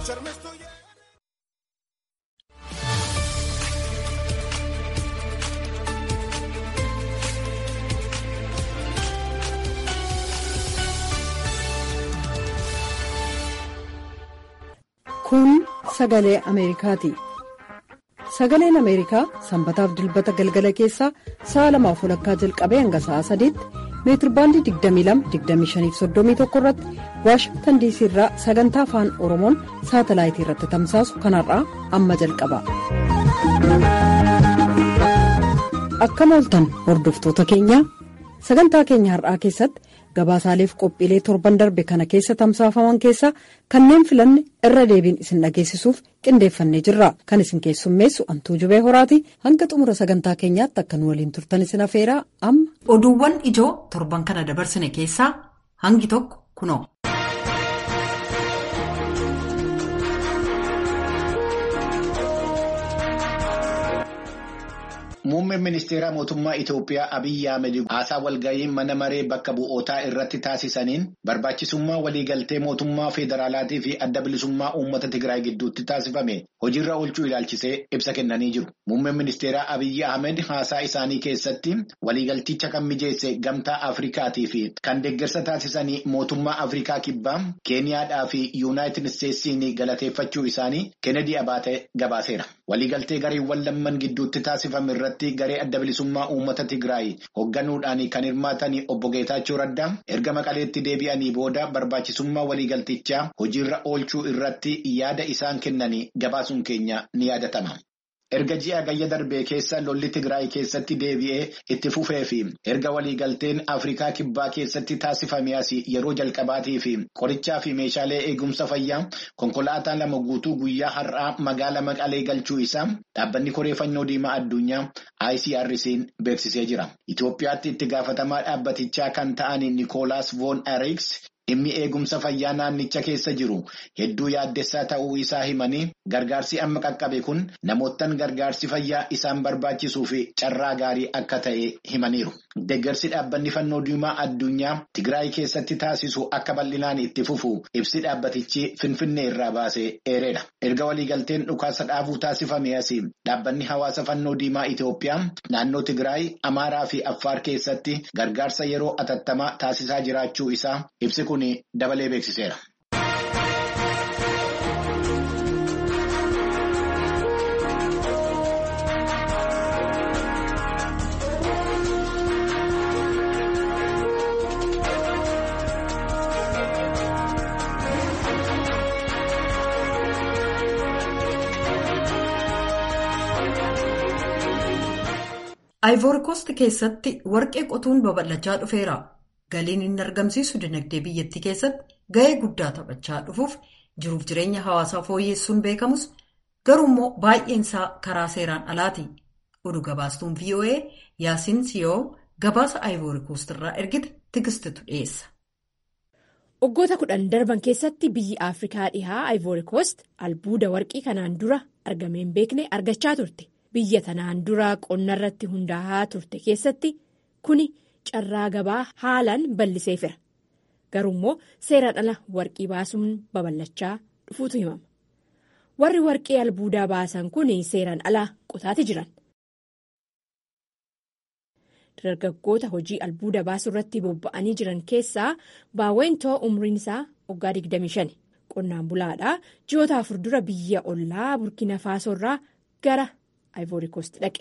Kun sagalee Ameerikaati. Sagaleen Ameerikaa sanbataaf dilbata galgala keessaa sa'a lamaaf walakkaa jalqabee hanga sa'a sadiitti meetirbaandii 22-25-31 irratti waashingtan diisii irraa sagantaa afaan oromoon saatalaayitii irratti tamsaasu kanarraa amma jalqaba. Akkam ooltan hordoftoota keenyaa sagantaa keenya har'aa keessatti gabaasaaleef qophiilee torban darbe kana keessa tamsaafaman keessaa kanneen filanne irra deebiin isin dhageessisuuf qindeeffannee jirra kan isin keessummeessu antuu jubee horaati hanga xumura sagantaa keenyaatti akka nu waliin turtan isin afeeraa amma. oduuwwan ijoo torban kana dabarsine keessaa hangi tokko kunoo. Muummeen ministeera mootummaa Itoophiyaa Abiyyi Ahmed haasaa walgahii mana maree bakka bu'ootaa irratti taasisaniin barbaachisummaa waliigaltee mootummaa federaalaatii fi adda bilisummaa uummata Tigraay gidduutti taasifame hojiirra oolchuu ilaalchisee ibsa kennanii jiru. Muummeen ministeera Abiyyi Ahmed haasaa isaanii keessatti waliigalticha kan mijeesse gamtaa Afrikaatii fi kan deeggarsa taasisanii mootummaa Afrikaa kibbaa Keeniyaadhaa fi Yuunaayitid Isteetsiin galateeffachuu isaanii Kennedy Abaatee gabaaseera. Waliigaltee gareewwan lamman gidduutti taasifame irratti. garee adda bilisummaa uummata Tigraay hoogganuudhaan kan hirmaatan obbo Geetaachoo Raddaa erga maqaleetti deebi'anii booda barbaachisummaa waliigaltichaa hojiirra oolchuu irratti yaada isaan kennanii gabaasuun keenya ni yaadatama. Erga ji'a gayya darbee keessa lolli Tigraay keessatti deebi'ee itti fufee fi erga waliigalteen Afrikaa kibbaa keessatti taasifame asii yeroo jalqabaatii fi qorichaa fi meeshaalee eegumsa fayyaa konkolaataa lama guutuu guyyaa har'aa magaala maqalee galchuu isaa dhaabbanni koreeffannoo diimaa addunyaa ICRC'n beeksisee jira. Itoophiyaatti itti gaafatamaa dhaabbatichaa kan ta'an Nikoolaas Voon Eriks. Dhimmi eegumsa fayyaa naannicha keessa jiru hedduu yaaddessaa ta'uu isaa himanii gargaarsi amma qaqqabe kun namoottan gargaarsi fayyaa isaan barbaachisuu fi carraa gaarii akka ta'e himaniiru. Deeggarsi dhaabbanni fannoo diimaa addunyaa Tigraay keessatti taasisu akka bal'inaan itti fufu ibsi dhaabbatichi Finfinnee irraa baasee eeredha. Erga waliigalteen dhukaasa dhaabuu taasifame asii dhaabbanni hawaasa fannoo diimaa Itoophiyaa naannoo Tigraay, Amaaraa fi Affaar keessatti gargaarsa yeroo atattamaa taasisaa jiraachuu isaa ibsi kun dabalee beeksiseera. Ayvoorikoost keessatti warqee qotuun babal'achaa dhufeera. Galiin inni argamsiisu dinagdee biyyattii keessatti ga'ee guddaa taphachaa dhufuuf jiruuf jireenya hawaasaa fooyyessuun beekamus garuu immoo baay'een isaa karaa seeraan alaati. Oduu gabaastuun VOA Yaasiin Siyoo gabaasa Ayvoorikoost irraa ergite tigistitu dhiyeessa. Waggoota kudhan darban keessatti biyyi Afrikaa dhihaa Ayvoorikoost albuuda warqii kanaan dura argamee hin beekne argachaa turte. Biyya tanaan dura qonna irratti hundaa'aa turte keessatti kuni carraa gabaa haalaan bal'iseefira. Garuu immoo seeraan ala warqii baasuun babal'achaa dhufuutu himama. Warri warqii albuudaa baasan kun seeraan ala qotaati jiran. Dargaggoota hojii albuuda baasuu irratti bobba'anii jiran keessaa baawwentoo umriin isaa waggaa 25 qonnaan bulaadhaa ji'oota afur dura biyya ollaa burkina faasoo irraa gara. Ayvoorikoost dhaqe.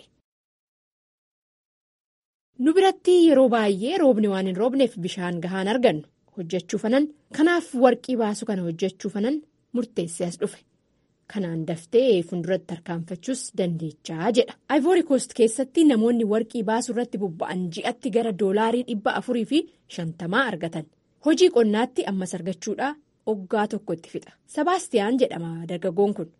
Nu biratti yeroo baay'ee roobni waan hin roobneef bishaan gahaan argannu hojjechuu fanan kanaaf warqii baasu kana hojjechuu fanan murteessee as dhufe kanaan daftee fuulduratti tarkaanfachuus dandeechaa jedha. Ayvoorikoost keessatti namoonni warqii baasuu irratti bobba'an ji'atti gara doolaarii dhibba afurii fi shantamaa argatan hojii qonnaatti ammas argachuudhaa waggaa tokko itti fixa. Sabaastiyaan jedhama dargaggoon kun.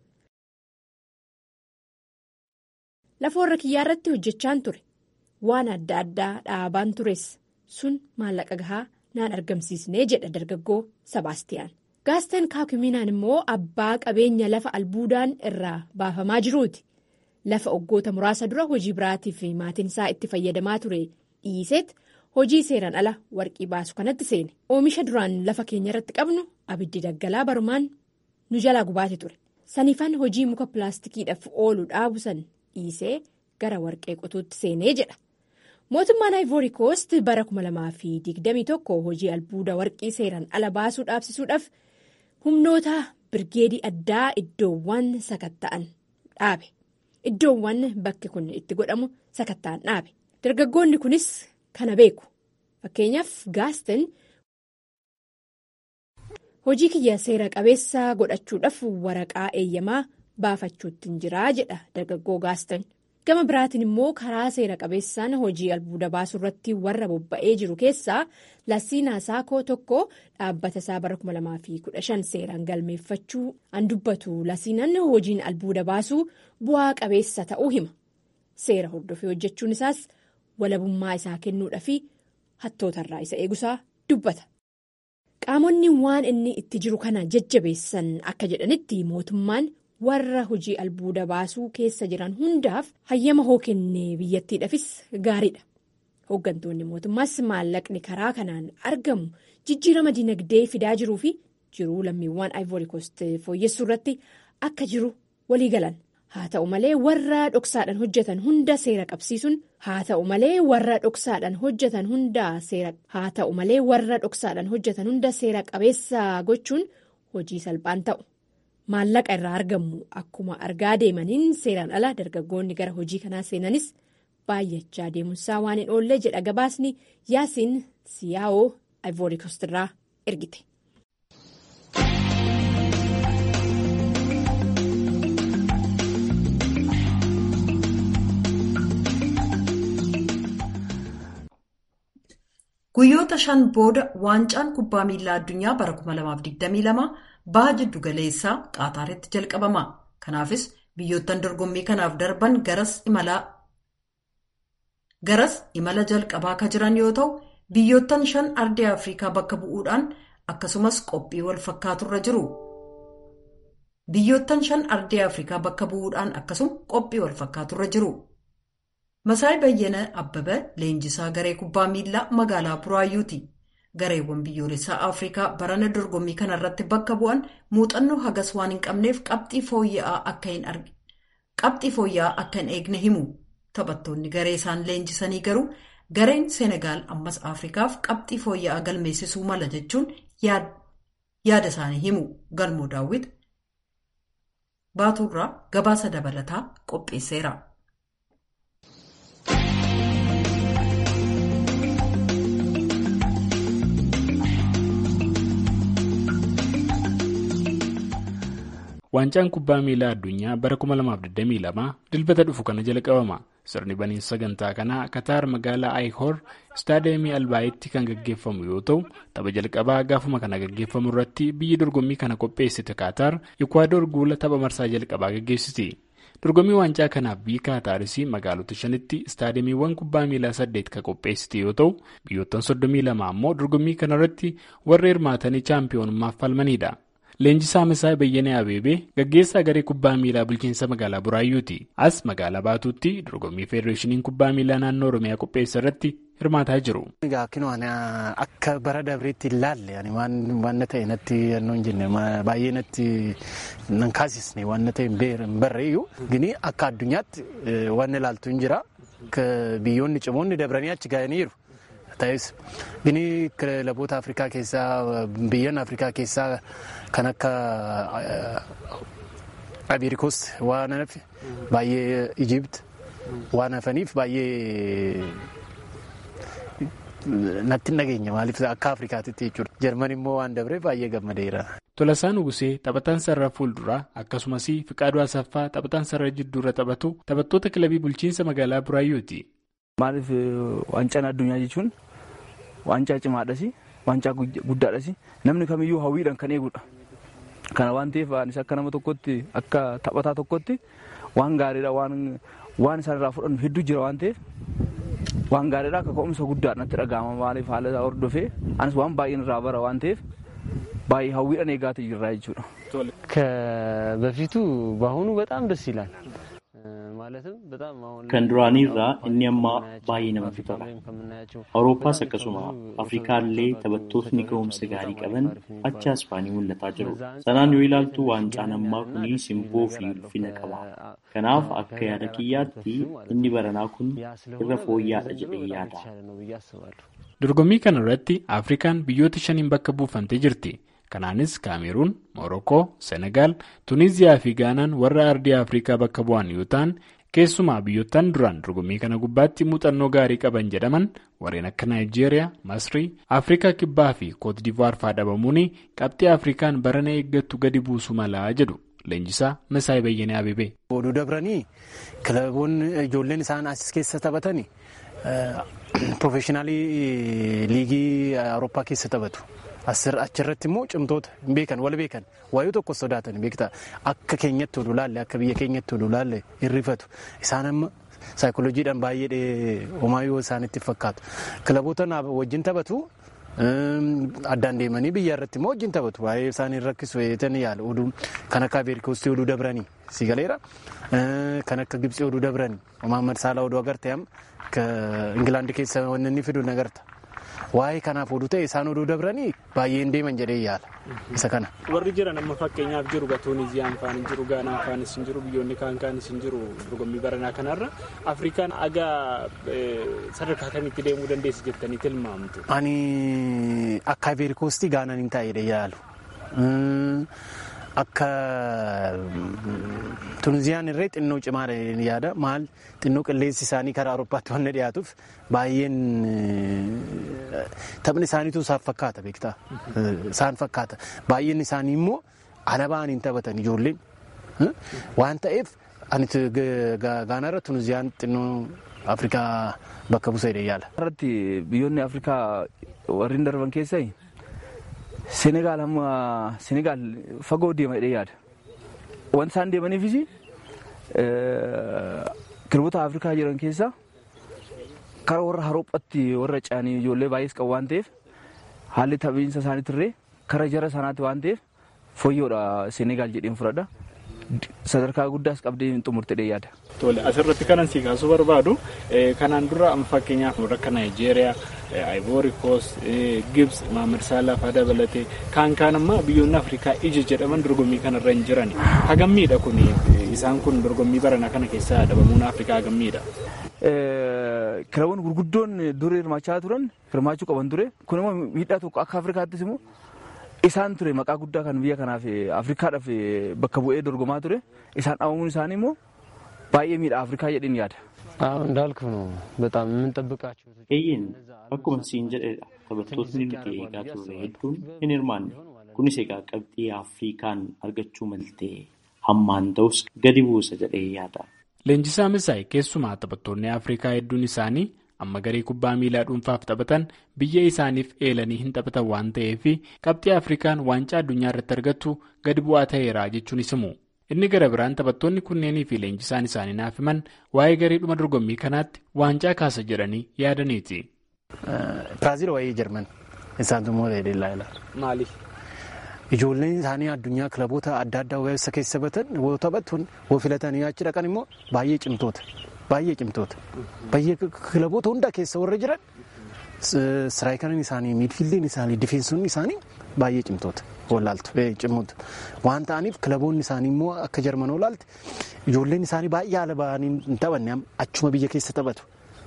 Lafa warra kiyyaa irratti hojjechaan ture waan adda addaa dhaabaan tures sun maallaqa gahaa naan argamsiisnee jedha dargaggoo Sabaastiyaan. Gaasteen kaakuminaan immoo abbaa qabeenya lafa albuudaan irraa baafamaa jiruuti. Lafa waggoota muraasa dura hojii biraatiif maatiin isaa itti fayyadamaa ture dhiiseet hojii seeraan ala warqii baasu kanatti seene. Oomisha duraan lafa keenya irratti qabnu abiddi daggalaa barumaan nu jalaa gubaate ture saniifan hojii muka pilaastikiidhaaf oolu dhaabu san dhiisee gara warqee qotuutti seenee jedha. mootummaan ivory coast bara 2021 hojii albuuda warqii seeraan ala baasuu dhaabsisuudhaaf humnoota birgeedii addaa iddoowwan sakatta'an dhaabe iddoowwan bakki kun itti godhamu sakatta'an dhaabe dargaggoonni kunis kana beeku fakkeenyaaf gaasten hojii kiyya seera qabeessa godhachuudhaaf waraqaa eeyyamaa baafachuutti jiraa jedha dargaggoo gaasten. gama biraatiin immoo karaa seera qabeessaan hojii albuuda baasuu irratti warra bobba'ee jiru keessaa lasiinaa saakoo tokko dhaabbata isaa bara 2015 seeraan galmeeffachuu an dubbatu lasiinan hojiin albuuda baasuu bu'aa qabeessa ta'uu hima seera hordofee hojjechuun isaas walabummaa isaa kennuudhaa fi hattootarraa isa eegusaa dubbata. qaamonni waan inni itti jiru kana jajjabeessan akka jedhanitti mootummaan. warra hojii albuuda baasuu keessa jiran hundaaf hayyama hoo kennee biyyattiidhaafis gaariidha hooggantoonni mootummaas maallaqni karaa kanaan argamu jijjiirama dinagdee fidaa jiruu fi jiruu lammiiwwan ivory coast fooyyessuu irratti akka jiru walii galan haa ta'u malee warra dhoksaadhaan hojjetan hunda seera qabsiisuun haa ta'u malee warra dhoksaadhaan hojjetan hunda seera haa ta'u malee warra dhoksaadhaan hojjetan hunda seera qabeessa gochuun hojii salphaan ta'u. maallaqa irraa argamu akkuma argaa deemaniin seeraan ala dargaggoonni gara hojii kanaa seenanis baay'achaa deemuusaa waan hin oollee jedha gabaasni yaasiin siyaa'oo ivory coast irraa ergite. guyyoota shan booda waancaan kubbaa miilaa addunyaa bara 2022 baha jiddu galeessaa qaataaritti jalqabama kanaafis biyyoottan dorgommii kanaaf darban garas imala jalqabaa ka jiran yoo ta'u biyyoottan shan ardii afrikaa bakka bu'uudhaan akkasumas qophii wal fakkaaturra jiru biyyoottan shan ardii afrikaa bakka bu'uudhaan akkasuma qophii wal fakkaaturra jiru. Masaay Bayyana Abbabee leenjisaa garee kubbaa miilaa magaalaa Buraayyuuti. Gareewwan biyyoolessaa Afrikaa barana dorgommii kanarratti bakka bu'an muuxannoo hagas waan hin qabneef qabxii fooyya'aa akka hin eegne himu. Taphattoonni garee isaan leenjisanii garuu gareen Senegaal ammas Afrikaaf qabxii fooyya'aa galmeessisuu mala jechuun yaada isaanii himu. Galmoo daawwit Baatuurraa gabaasa dabalataa qopheesseera. Waancaan kubbaa miilaa addunyaa bara 2022 dilbata dhufu kana jalqabama. Sirni baniinsa sagantaa kanaa Kataar magaalaa Ayihor istaadiyeemii Albaayitti kan gaggeeffamu yoo ta'u, tapha jalqabaa gaafuma kana gaggeeffamu irratti biyyi dorgommii kana qopheessite Kataar Ikwaador guula tapha marsaa jalqabaa gaggeessiti. Dorgommii waancaa kanaaf biyyi Kaataaris magaalota shanitti istaadiyeemiiwwan kubbaa miilaa saddeet kan qopheessite yoo ta'u, biyyoottan 32 ammoo dorgommii kanarratti warra hirmaatanii chaampiyoonummaaf falmanidha. Leenjisaa Masaay Bayyanee Abeebee gaggeessaa garee kubbaa miilaa bulchiinsa magaalaa Buraayyuuti. As magaalaa Baatuutti dorgommii Feedereeshiniin kubbaa miilaa naannoo Oromiyaa qopheessa irratti hirmaataa jiru. Akka bara dabreetti ilaalle waan ta'e natti hin jenne baay'ee natti nan kaasisne waan ta'e hin barreeyyu gini akka addunyaatti waan ilaaltu hin jira biyyoonni cimoonni dabranii achi ga'anii jiru. Ta'us gini kilaboota Afrikaa keessaa biyyoonni Afrikaa keessaa kan akka Abirikoos waan hafe baay'ee Ijipt waan hafaniif baay'ee natti hin dhageenya maaliif akka Afrikaatitti jechuudha. Jarman immoo waan dabre baay'ee gammadeera. Tolasaan Ugusee taphataan sarara fuulduraa akkasumas Fiqaaduu Asaffaa taphataan sarara jidduurra taphatu taphattoota kilabii bulchiinsa magaalaa Buraayyuuti. Maaliif waancaan addunyaa jechuun waancaa cimaadhas waancaa guddaadhas namni kamiyyuu hawwiidhaan kan eegudha. Kana waan ta'eef anis akka nama tokkotti akka taphataa tokkotti waan gaariidha waan isaan irraa fudhannu hedduu jira waan ta'eef waan gaariidha akka ka'umsa guddaa natti dhaga'ama maaliif haala isaa hordofee anis waan baay'een irraa bara waan ta'eef baay'ee hawwiidhaan eegaatu jirra jechuudha. ከበፊቱ በአሁኑ በጣም ደስ ይላል። ማለትም kan duraaniirraa inni ammaa baay'ee namatti tola. Awurooppaas akkasuma Afrikaallee taphattootni ga'umsa gaarii qaban achi Ispaanii mul'ataa jiru. Sanaan yoo ilaaltu waancaan ammaa kuni simboo fi ulfina qaba. Kanaaf akka yaada kiyyaatti inni baranaa kun irra fooyya'aadha jedhee yaada. Dorgommii kana irratti Afrikaan biyyoota shaniin bakka buufamtee jirti. Kanaanis Kaameruun, Moorookoo, Senegaal, Tuniiziyaa fi Gaanaan warra ardii Afrikaa bakka bu'an yoo ta'an keessumaa biyyootaan duraan dorgommii kana gubbaatti muuxannoo gaarii qaban jedhaman warreen akka Naayijeeriyaa, Masrii, Afrikaa Kibbaa fi Kootdivuwaar fa'aa dhabamuun qabxii Afrikaan barana eeggattu gadi buusuu malaa jedhu. Leenjisaa Masaayii Bayyanee Abibee. Oduu dabranii kilaboonni ijoolleen isaan as keessa taphatanii piroofeeshinaalii liigii Awurooppaa keessa taphatu. Achirratti immoo cimtoota hin beekan wal beekan waayuu tokko sodaatan beektaa akka keenyatti oduu laalle akka biyya keenyatti oduu laalle hirrifatu isaan amma saayikolojiidhaan baay'ee homaayyoo isaanitti fakkaatu kilaboota wajjin taphatu addaan deemanii biyya irratti immoo wajjin taphatu baay'ee isaanii rakkisu eetan yaala oduu kan akka ameerikoostii oduu dabranii si galeera kan akka gibsii oduu dabranii Mohaammed Saalaa oduu agarte amma Ingilaandi keessa wanni inni fidu nagarta. Waa'ee kanaaf oduu ta'e isaan oduu dabranii baay'een deeman jedhee yaala isa kana. Warri jiran amma fakkeenyaaf jiru Tuuniziyaan faan hin jiru Gaanaan faanis hin jiru biyyoonni kaan kaanis hin jiru dorgommii baranaa kanarra Afrikaan aga sadarkaa kamitti deemuu dandeessi jettanii tilmaamtu. Ani akka Ameerikoostii Gaanaan hin taa'edha yaalu. Akka Tuniziyaan irree xinnoo cimaadha yaada maal xinnoo qilleensi isaanii karaa Awurooppaatti waan dhiyaatuuf baay'een taphni isaaniitu isaan fakkaata beektaa isaan fakkaata baay'een isaanii immoo alabaan hin taphatan ijoolleen waan ta'eef ani gaanaarra Tuniziyaan xinnoo Afrikaa bakka buuseedha yaala. Irratti biyyoonni Afrikaa warreen darban keessaa Senegaal amma Senegaal fagoo deema jedhee yaada. Wanti isaan deemaniifis kilaboota Afrikaa jiran keessaa karaa warra Awurooppaatti warra caanii ijoollee baay'ees qabu waan ta'eef haalli taphiinsa isaaniitirree karaa jara sanaatti waan ta'eef fooyyoodha Senegaal jedheen fudhadha. Sadarkaa guddaas qabdee hin xumurtedhee yaada. Tole asirratti kanan si kaasuu barbaadu kanaan dura fakkeenyaaf akka Naayijeeriyaa, Ivory Coast, Gibbs, Mohaammed Salah fa'aa dabalatee kaan kaan ammaa biyyoonni Afrikaa ija jedhaman dorgommii kanarra hin jiran. Hagammiidha kun isaan kun dorgommii baranaa kana keessaa dhabamuun Afrikaa hagammiidha. Kilaboonni gurguddoon dur hirmaachaa turan hirmaachuu qaban ture kun immoo miidhaa tokko akka Afrikaattis immoo isaan ture maqaa guddaa kan biyya kanaaf Afrikaadhaaf bakka bu'ee dorgomaa ture isaan dhabamuun isaanii immoo baay'ee miidha Afrikaa jedheen yaada. እንዳልኩ ነው በጣም የምንጠብቃቸው Eeyyeen akkuma siin jedhedha taphattootni nuti eegaa turre hedduun hin hirmaanne kunis egaa qabxii Afrikaan argachuu maltee hammaan ta'us gadi buusa jedhee yaada. Leenjisaa Misaay keessumaa taphattoonni Afrikaa hedduun isaanii amma garee kubbaa miilaa dhuunfaaf taphatan biyya isaaniif eelanii hin taphatan waan ta'eef qabxii Afrikaan waancaa addunyaa irratti argattu gadi bu'aa ta'eera jechuunis himu. Inni gara biraan taphattoonni kunneenii fi leenjisaan isaanii naaf himan waa'ee gareedhuma dorgommii kanaatti waancaa kaasa jedhanii yaadaniiti. Biraazil waa'ee Jarman isaantu immoo dheedellaa ilaala. Maaliif? Ijoolleen isaanii addunyaa kilaboota adda addaa keessa keessa batan yoo taphatan yoo filatanii achi dhaqan immoo baay'ee cimtoota. Baay'ee cimtoota. Baay'ee kilaboota hundaa keessa warra jiran siraayikaniin isaanii miidfiildiin isaanii difeensonni isaanii baay'ee cimtoota. Wallaaltu cimoota. Waan ta'aniif kilaboonni isaanii immoo akka jarman olaalte ijoolleen isaanii baay'ee haala bahanii hin taphanne achuma biyya keessa taphatu.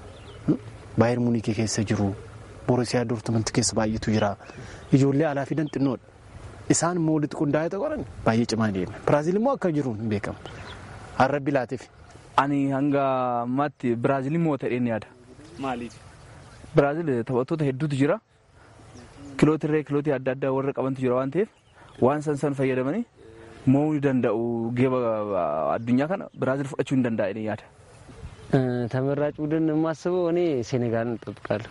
Baay'ee Muuniikii keessa jiru. Boorisiyaa Doortimanti keessa baay'eetu jira. Ijoollee alaa fidan xinnoodha. Isaan immoo walitti qindaa'ee qoran baay'ee cimaa deema. Biraazil immoo akka jiru hin beekamu. Harrabbi laateef. Ani hanga ammaatti Biraazilii mo'ata jedheen yaada. Maaliif? Biraazil taphattoota hedduutu jira. Kilooti irree kilootii adda addaa warra qabantu jira waan ta'eef waan san san fayyadamanii mo'uu ni danda'u geeba addunyaa kana Biraazil fudhachuu ni danda'a jedheen yaada. ተመራጭ ቡድን የማስበው እኔ ሴኔጋልን እጠብቃለሁ።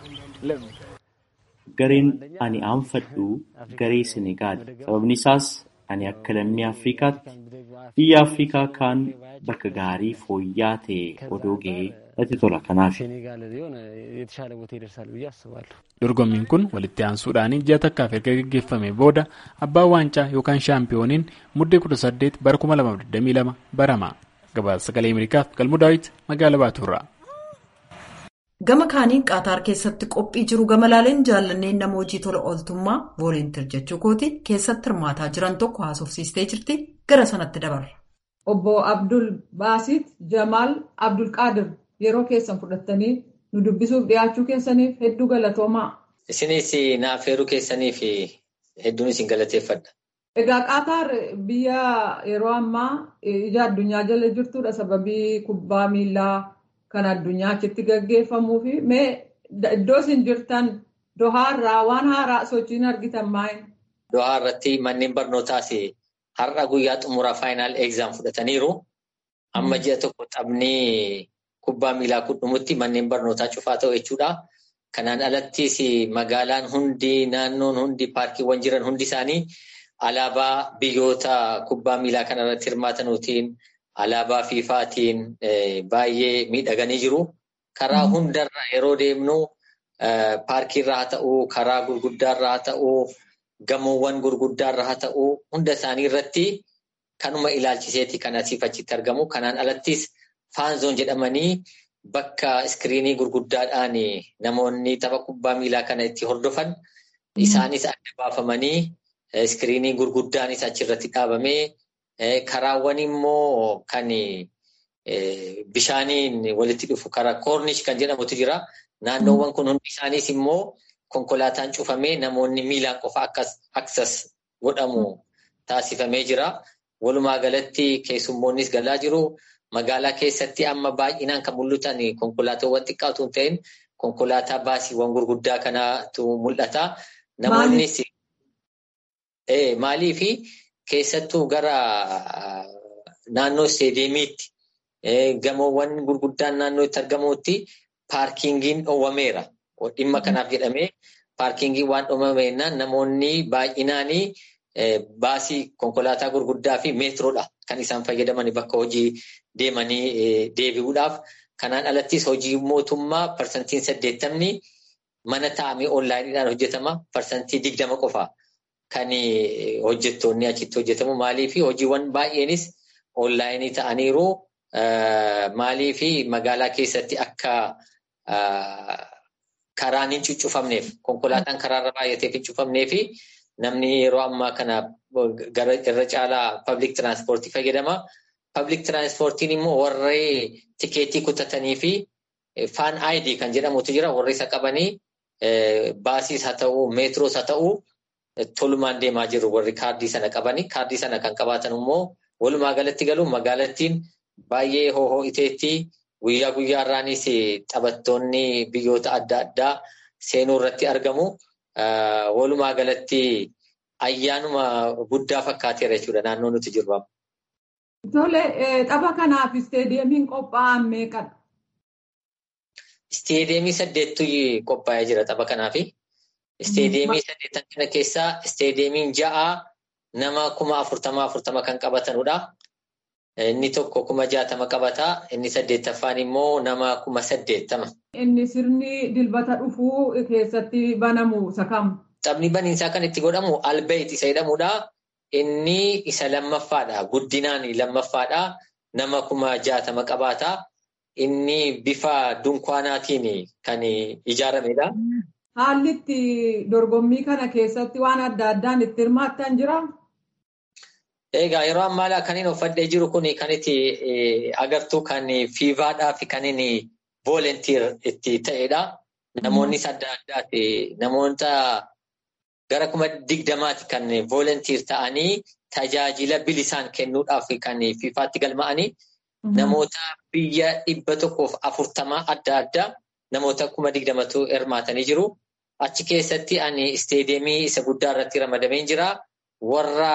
Gareen ani aanfadhu garee Senegaal. Sababni isaas ani akka lammii Afrikaatti biyya Afrikaa kaan bakka gaarii fooyya'aa ta'e odoo ga'ee natti tola kanaaf. ሴኔጋል የሆነ የተሻለ ቦታ ይደርሳል ብዬ አስባለሁ። Dorgommiin kun walitti aansuudhaan ji'a takkaaf erga gaggeeffame booda abbaan waancaa yookaan shaampiyooniin muddee 18 bara 2022 barama. Gabaasa sagalee Ameerikaaf galmuu daawwiti magaalaa Baatuurraa. Gama kaaniin Qaataar keessatti qophii jiru gama laaleen jaallanneen nama hojii tola ooltummaa vooleentir jechuu kooti keessatti hirmaataa jiran tokko haasofsiistee jirti gara sanatti dabarra. Obbo Abdul Baasit Jamaal Abdulqaadir yeroo keessan fudhattanii nu dubbisuuf dhiyaachuu keessaniif hedduu galatoomaa. Isinis na affeeruu keessaniif hedduun isin galateeffadha. Egaa Qaataar biyya yeroo ammaa ija addunyaa jala jirtudha sababii kubbaa miilaa. Kan addunyaa achitti gaggeeffamuu fi mee iddoo isin jirtan Dohaarraa waan haaraa sochiin argitan maali? Dohaa irratti manneen barnootaas har'a guyyaa xumuraa faayinaal egzaam fudhataniiru. Amma ji'a tokko taphni kubbaa miilaa kun dhumutti manneen barnootaa cufaa ta'u jechuudha. Kanaan alattis magaalaan hundi naannoon hundi paarkiiwwan jiran hundi isaanii alaabaa biyyoota kubbaa miilaa kanarratti hirmaatanuutiin. Alaabaa fiifaatiin baay'ee miidhaganii jiru. Karaa hundarra yeroo deemnu paarkiirra haa ta'uu, karaa gurguddaarra haa ta'uu, gamoowwan gurguddaarra haa ta'uu, hunda isaanii irratti kanuma ilaalchiseeti kan asiif achitti argamu. Kanaan alattis faanzoon jedhamanii bakka iskiriinii gurguddaadhaan namoonni tapha kubbaa miilaa kana itti hordofan isaanis adda baafamanii iskiriinii gurguddaanis achirratti dhaabamee. Karaawwan immoo kan bishaaniin walitti dhufu karaa koornish kan jedhamutu jira. Naannoowwan kun hundi isaaniis immoo konkolaataan cufamee namoonni miilaan qofa aksas godhamu taasifamee jira. Walumaa galatti keessummoonnis galaa jiru. Magaalaa keessatti amma baay'inaan kan mul'atan konkolaataawwan xiqqaatu hin ta'in konkolaataa baasiiwwan gurguddaa kanaatu mul'ata. Namoonnis maalii fi Keessattuu gara naannoo isteediyeemiitti gamoowwan gurguddaan naannoo itti argamutti paarkiingiin dhoowwameera. Dhimma kanaaf jedhamee paarkiingiin waan dhoowwameennaan namoonni baay'inaan baasii konkolaataa gurguddaa fi meetroodha kan isaan fayyadaman bakka hojii deemanii deebi'uudhaaf. Kanaan alattis hojii mootummaa parsantiin saddeettamni mana taa'amee onlaayiniidhaan hojjetama. Parsantii digdama qofa. Kan hojjettoonni achitti hojjetamu maaliif hojiiwwan baay'eenis onlaayinii ta'aniiru maaliif magaalaa keessatti akka karaan hin cuccufamneef konkolaataan karaarra baay'ateef hin cuccufamneef namni yeroo ammaa kana irra caalaa pablic tiraanspoortii fayyadama. Pablic tiraanspoortiin immoo warree tikeetii kutatanii fi faan aayidii kan jedhamutu jira warri isa qabanii baasiis haa ta'uu meetroos haa ta'uu. Tolumaan deemaa jiru warri kaardii sana qabanii kaardii sana kan qabaatan immoo walumaa galatti galu magaalattiin baay'ee hohoo iteetti guyyaa guyyaarraanis taphattoonni biyyoota adda addaa seenuu irratti argamu. Walumaa galatti ayyaanuma guddaa fakkaateera jechuudha naannoo nuti jirru. Tole tapha kanaaf isteediyeemiin qophaa'an meeqadha? Isteediyeemii saddeettu qophaa'ee jira tapha kanaafi. Isteediyeemii saddeettan kana keessaa isteediyeemiin ja'a nama kuma afurtama afurtama kan qabatanudha. Inni tokko kuma jaatama qabata. Inni saddeettaffaan immoo nama kuma saddeettama. Inni sirni dilbata dhufuu keessatti banamu isa kam? Taphni baniinsaa kan itti godhamu albeet isa jedhamudha. Inni isa lammaffaadha. Guddinaan lammaffaadha. Nama kuma jaatama qabaata. Inni bifa dunkaanaatiin kan ijaaramedha. Haalli itti dorgommii kana keessatti waan adda addaan itti hirmaattan jira? Egaa yeroo ammaa kan inni uffadhee jiru kun kan itti agartu kan fiivaadhaa fi kan inni voolentiir itti ta'edha. Namoonnis adda addaati. Namoota gara kuma digdamaati kan voolentiir ta'anii tajaajila bilisaan kennuudhaaf kan fiifaatti galma'anii namoota biyya dhibba tokkoof afurtamaa adda addaa namoota kuma digdamatu hirmaatanii jiru. Achi keessatti ani isteediyeemii isa guddaa irratti ramadamee jira. Warra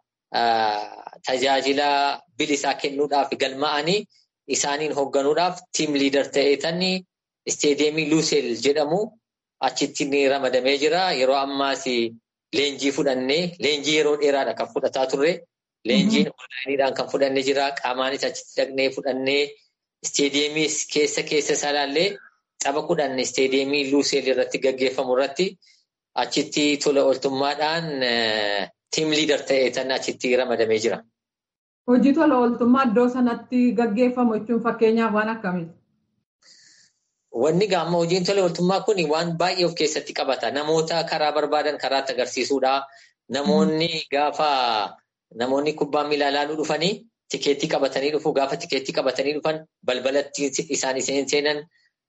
tajaajila bilisaa kennuudhaaf galma'anii isaaniin hoogganuudhaaf tiim liidar ta'eetan isteediyeemii Luusel jedhamu achitti ni ramadamee jira. Yeroo ammaas leenjii fudhannee leenjii yeroo dheeraadha kan fudhataa turre. Leenjiin onlaayiniidhaan kan fudhannee jira. Qaamaanis achitti dhaqnee fudhannee isteediyeemii keessa keessa isaa ilaallee tapha kudhan isteediyeemii Luusel irratti gaggeeffamu irratti achitti tola ooltummaadhaan tiim liidar ta'eetan achitti ramadamee jira. Hojii tola ooltummaa iddoo sanatti gaggeeffamu jechuun fakkeenyaaf waan akkamiiti? Wanni gaamma hojiin tola ooltummaa kun waan baay'ee of keessatti qabata. Namoota karaa barbaadan karaatti agarsiisuudha. Namoonni gaafa namoonni kubbaa miilaa ilaaluu dhufanii tikeettii qabatanii dhufu. Gaafa tikeettii qabatanii dhufan balbalatti isaan seenan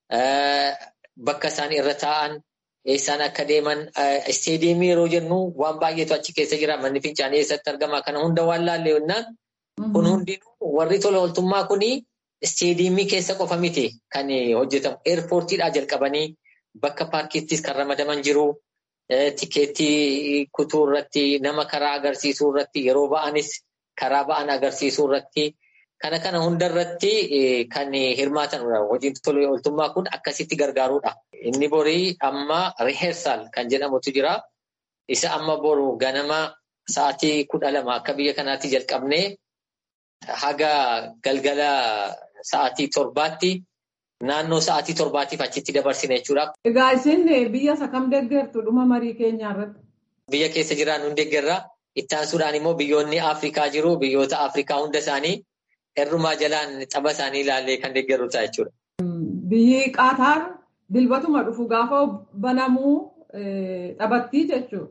bakka isaan irra taa'an eessaan akka deeman isteediyeemii yeroo jennu waan baay'eetu achi keessa jira. Manni fincaanii eessatti argama. Kana hunda waan laallee yennaan kun hundinuu warri tola ooltummaa kunii isteediyeemii keessa qofa miti kan hojjetamu. Eerpoortiidhaa jalqabanii bakka paarkiittis kan ramadaman jiru. Tikeettii kutuu irratti nama karaa agarsiisuu irratti yeroo ba'anis karaa ba'an agarsiisuu irratti kana kana hunda irratti kan hirmaatanidha. Hojiin tola ooltummaa kun akkasitti gargaarudha. Inni borii amma riheersaal kan jedhamutu jira. Isa amma boru ganama sa'aatii kudha lama akka biyya kanaatti jalqabnee haga galgala sa'aatii torbaatti naannoo sa'aatii torbaatiif achitti dabarsina jechuudha. Egaa isin biyya isa kam deeggartu dhuma marii keenyaa irratti? Biyya keessa jiran hundi deeggarra. Itti aansuudhaan immoo biyyoonni Afrikaa jiru. Biyyoota Afrikaa hunda isaanii hirrumaa jalaan tapha isaanii ilaallee kan deeggarru ta'a jechuudha. Biyyi Qaataar dilbatuma dhufu gaafa banamuu taphattii jechuudha.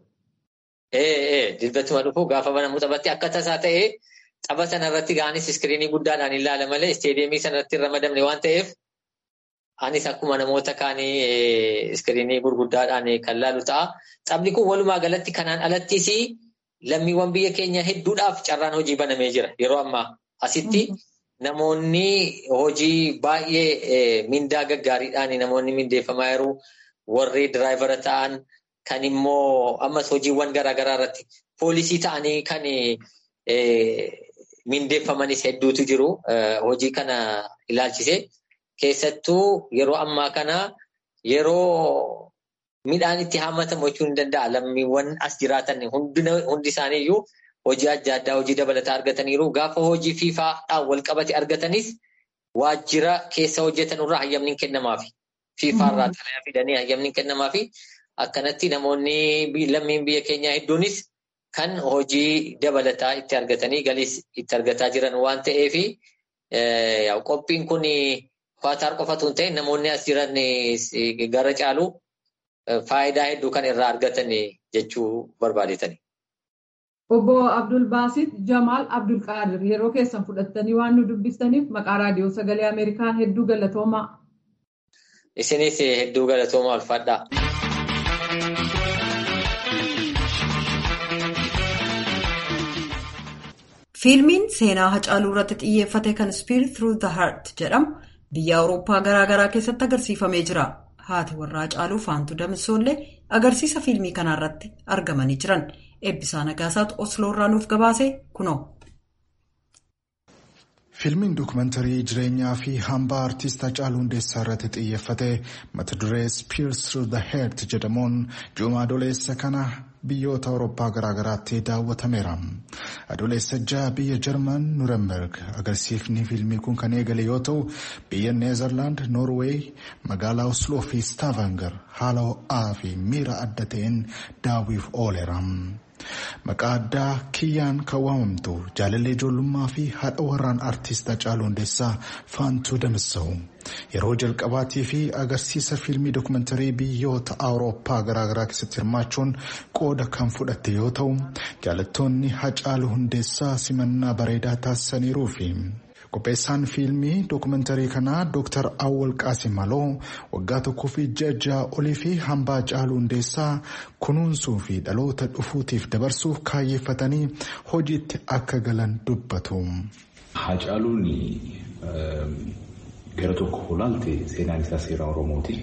Ee dilbatuma dhufu gaafa banamuu taphatti akka tasaa ta'ee tapha sanarratti ga'anis iskiriinii guddaadhaan ilaala malee isteediyeemii sanarratti hin ramadamne waan ta'eef anis akkuma namoota kaanii iskiriinii gurguddaadhaan kan laalu ta'a. Taphni kun walumaa galatti kanaan alattis lammiiwwan biyya keenya hedduudhaaf carraan hojii banamee jira. Yeroo ammaa asitti namoonni hojii baay'ee mindaa gaggaariidhaan namoonni mindeeffamaa jiru. Warri diraayivara ta'an kan immoo ammas hojiiwwan garaagaraa irratti poolisii ta'anii kan mindeeffamanis hedduutu jiru. Hojii kana ilaalchise. Keessattuu yeroo ammaa kana yeroo midhaan itti hammatamu jechuun ni danda'a. Lammiiwwan as jiraatan hundi isaaniiyyuu hojii adda addaa hojii dabalataa argataniiru. Gaafa hojii fiifaadhaan wal qabate argatanis waajjira keessa hojjetan irraa hayyamni hin kennamaafi. Fiifaarraa xalayaa fidanii hayyamni hin kennamaafi. Akkanatti namoonni lammiin biyya keenyaa hedduunis kan hojii dabalataa itti argatanii galiis itti argataa jiran waan ta'eefi qophiin kun Qaataar qofatu hin ta'in namoonni as jiran gara caalu faayidaa hedduu kan irraa argatan jechuu barbaadetani. Obbo Abdul Baasit Jamaal Abdul Qaadir yeroo keessan fudhattanii waan nu dubbistaniif maqaa raadiyoo sagalee Ameerikaan hedduu galatoomaa. Isinis hedduu galatoomaa ulfaadhaa. Fiilmiin seenaa Hacaaluu irratti xiyyeeffate kan Spirit Through the Heart jedhamu biyya Awurooppaa garaa garaa keessatti agarsiifamee jira. Haati warraa Hacaaluu Faantuu Damissoollee agarsiisa fiilmii kanarratti argamanii jiran. Eebbisaa Nagaasaatu Osloo irraa nuuf gabaase kunoo. Fiilmiin dookumantarii jireenyaa fi hambaa aartist Hacaaluu Hundeessaa irratti xiyyeeffate mata duree Spirit Through the Heart jedhamuun juumaa adoleessa kana biyyoota Awurooppaa garaagaraatti daawwatameera. Adoleessa jaha biyya Jarman Nurenberg agarsiifni fiilmii kun kan eegale yoo ta'u biyya Neezerlaand, Noorweey, magaalaa Osloo fi Staavanger haala ho'aa fi miira adda ta'een daawwiif ooleera. Maqaa addaa kiyyaan kan waamamtu jaalallee ijoollummaa fi haadha warraan aartist Hacaaluu Hundeessaa Faantuu Damissaa'u yeroo jalqabaatii fi agarsiisa fiilmii dookumantarii biyyoota Awurooppaa garaagaraa keessatti hirmaachuun qooda kan fudhatte yoo ta'u jaalattoonni Hacaaluu Hundeessaa simannaa bareedaa taasisaniiruu fi qopheessaan fiilmii dookumantarii kanaa Dr. Awwal Qaasim Maloo waggaa tokkoo fi ja'a olii fi hambaa Hacaaluu Hundeessaa kunuunsuu fi dhaloota dhufuutiif dabarsuuf kaayyeeffatanii hojiitti akka galan dubbatu. Hacaaluun gara tokko ilaalte seenaan isaa seera Oromooti.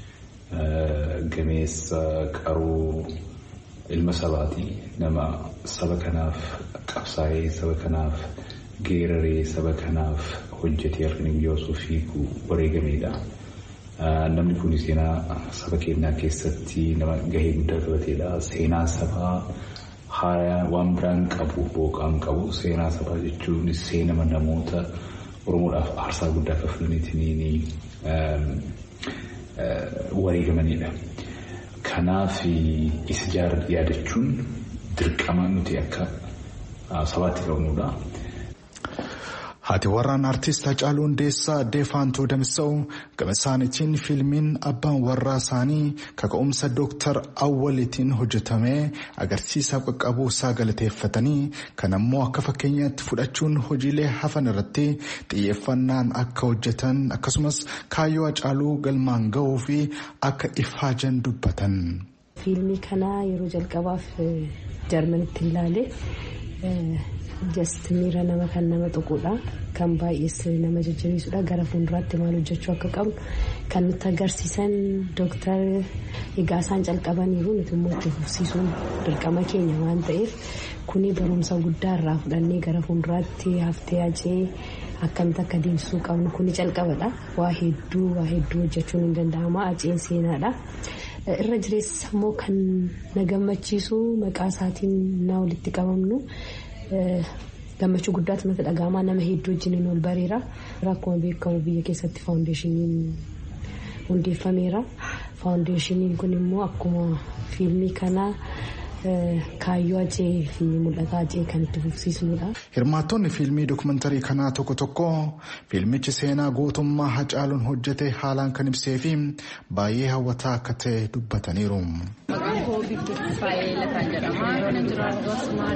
Gameessa qaruu ilma sabaati. Nama saba kanaaf qabsaa'ee saba kanaaf geeraree saba kanaaf hojjetee harkanii guyyaa osoo fiigu wareegameedha. Namni kun seenaa saba keenyaa keessatti nama gahee guddaa taphateedha. Seenaa sabaa waan biraan qabu booqaan qabu seenaa sabaa jechuun seenama namoota Oromoodhaaf aarsaa guddaa kaffalaniitiin wareegamanidha. Kanaaf isa yaadachuun dirqama nuti akka sabaatti qabnudha. Haati warraan artist Hacaaluu Hundeessaa Deefaantuu Damsa'u gama isaaniitiin fiilmiin abbaan warraa isaanii kaka'umsa Dooktar Awwaliitiin hojjetamee agarsiisa qaqqabuu isaa galateeffatanii kan ammoo akka fakkeenyaatti fudhachuun hojiilee hafan irratti xiyyeeffannaan akka hojjetan akkasumas kaayyoo Hacaaluu galmaan ga'uu fi akka ifaajan dubbatan. Fiilmii kanaa yeroo jalqabaaf jarmanitti ilaale. Just miira nama kan nama tuquudha. Kan baay'ees nama jajjabeessuudha. Gara fuulduraatti maal hojjechuu akka qabnu kan nutti agarsiisan dooktar egaa isaan calqabaniiru nuti immoo itti fufsiisuun dirqama keenya waan ta'eef kuni barumsa guddaa irraa fudhannee gara fuulduraatti haftee ajee akkamitti akka deemsisuu qabnu kuni calqabadha. Waa hedduu waa hedduu hojjechuun hin danda'ama. Aceen seenaadha. Irra jireessa immoo kan na gammachiisu maqaa isaatiin na walitti qabamnu. gammachuu guddaatu natti dhaga'amaa nama hedduu wajjiniin ol bareera akkuma beekamu biyya keessatti faawundeeshiniin hundeeffameera faawundeeshiniin kun immoo akkuma fiilmii kanaa kaayyoo ajee fi mul'ata ajee kan itti fufsiisnudha. Hirmaattonni fiilmii dokumantarii kanaa tokko tokko fiilmichi seenaa gootummaa Hacaaluun hojjete haalaan kan ibsee fi baay'ee hawwataa akka ta'e dubbataniiru. Maqaan koo Biiftuu Faayee Lataan jedhama. Yeroo jiraatu asuma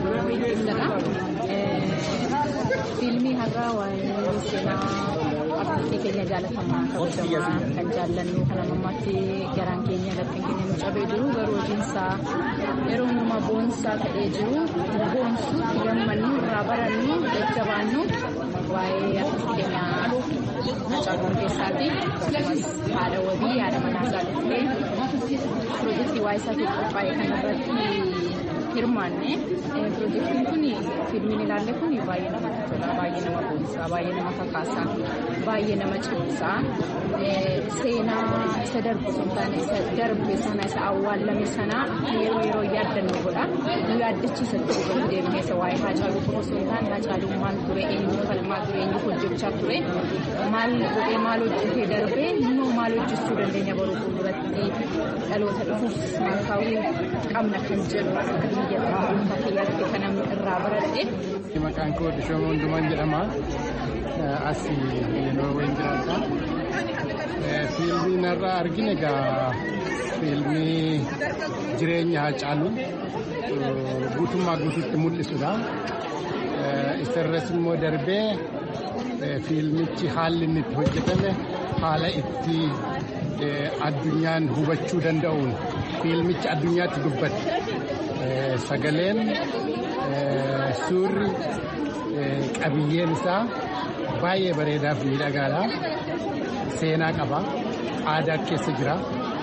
Fiilmii har'aa waa'ee seenaa artistii keenya jaalatamaa kabajamaa kan jaallannu kan ammammaatti garaan keenya laftiin keenya nu cabee jiru garuu hojiinsaa yeroo hundumaa boonsaa ta'ee jiru boonsu gammannu irraa barannu jajjabaannu waa'ee artistii keenya Hacaaluu Hundeessaati akkasumas haadha wabii haadha manaa isaatiillee piroojeektii waa'ee isaatiif qophaa'e kanarratti hirmaanne piroojeektiin kun fiilmiin ilaalle kun baay'ee namatti tola baay'ee nama boonsaa baay'ee nama kakaasaa baay'ee nama cimsaa seenaa isa darbu sun taane isa darbe sana isa awwaallame sana yeroo yeroo yaaddannu godha nu yaaddachiisa ture deemnee isa waa'ee Hacaaluu qofa osoo hin taane Hacaaluun maal ture eenyu falmaa ture eenyu hojjechaa ture maal godhee maal hojjetee darbee immoo maal hojjechuu dandeenya baruu fuulduratti dhaloota dhufuuf maal kaa'uu qabna kan jedhu akka biyya dhuunfaa kiyyaatti kan namni irraa baradhe. Maqaan koo Dishooma Hundumaan jedhama. As Noorween jiraata. Fiilmiin irraa argine egaa fiilmii jireenya Hacaaluu guutummaa guutuutti mul'isudha. Isarras immoo darbee fiilmichi haalli inni itti hojjetame haala itti addunyaan hubachuu danda'uun fiilmichi addunyaatti dubbate. Sagaleen suurri qabiyyeen isaa baay'ee bareedaa fi miidhagaadha. Seenaa qaba. Aadaa keessa jira.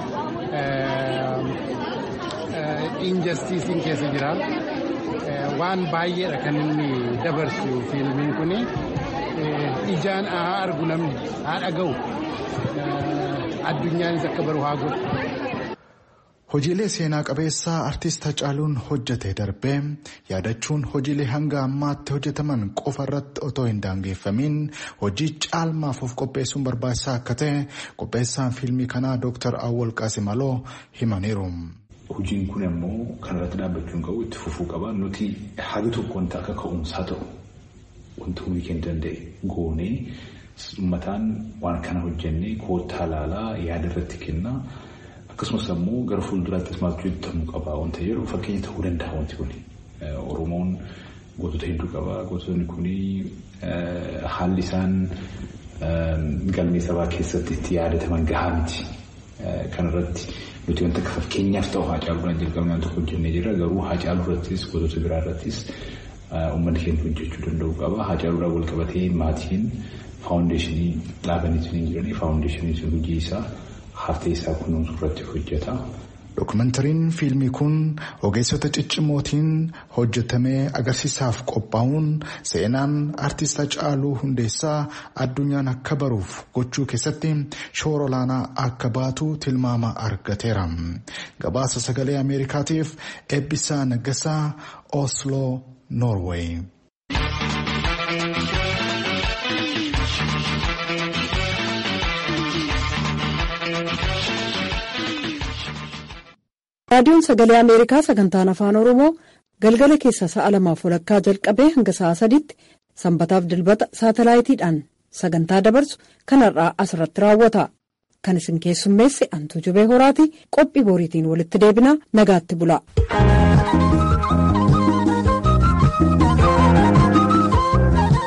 Injastiisiin keessa jira. Waan baay'eedha kan inni dabarsu fiilmiin kun ijaan haa argu namni haa dhaga'u addunyaanis akka baru haa godhu. Hojiilee seenaa qabeessaa artist Hacaaluun hojjete darbee yaadachuun hojiilee hanga ammaatti hojjetaman qofa irratti otoo hin daangeffamin hojii caalmaaf of qopheessuun barbaachisaa akka ta'e qopheessaan fiilmii kanaa Dr. Awwal Qaasimaloo himaniiru. Hojiin kun immoo kanarratti dhaabbachuun qabu itti fufuu qaba. Nuti haga tokko wanta akka ka'umsaa ta'u wanta humni keenya danda'e goonee uummataan waan kana hojjennee koottaa ilaalaa yaada irratti kennaa. akkasumas ammoo gara fuulduraattis maaltu hojjetamuu qaba wanta jedhu fakkeenya ta'uu danda'a wanti kun oromoon gootota hedduu qaba gootonni kun haalli isaan galmee sabaa keessatti itti yaadataman gahaa miti kanarratti nuti wanta akka fakkeenyaaf ta'u haacaaluudhaan jalqabnee waan tokko hojjennee jirra garuu haacaaluu irrattis gootota biraa irrattis uummanni keenya hojjechuu danda'u qaba haacaaluudhaan wal qabatee maatiin faawundeeshinii dhaabanii hin jiranii faawundeeshinii hojii isaa haftee isaa kunuunsu irratti hojjeta. Dokumentariin fiilmii kun ogeessota ciccimootiin hojjetamee agarsiisaaf qophaa'uun seenaan artist Hacaaluu Hundeessaa addunyaan akka baruuf gochuu keessatti shoora olaanaa akka baatu tilmaama argateera. Gabaasa sagalee Ameerikaatiif Eebbisaa Naggasaa Osloo, Noorweey. raadiyoon sagalee ameerikaa sagantaan afaan oromoo galgala keessa sa'a lamaaf walakkaa jalqabee hanga sa'a sadiitti sanbataaf dilbata saatalaayitiidhaan sagantaa dabarsu kanarraa asirratti raawwata kan isin keessummeesse antuu jubee horaati qophii boriitiin walitti deebinaa nagaatti bula.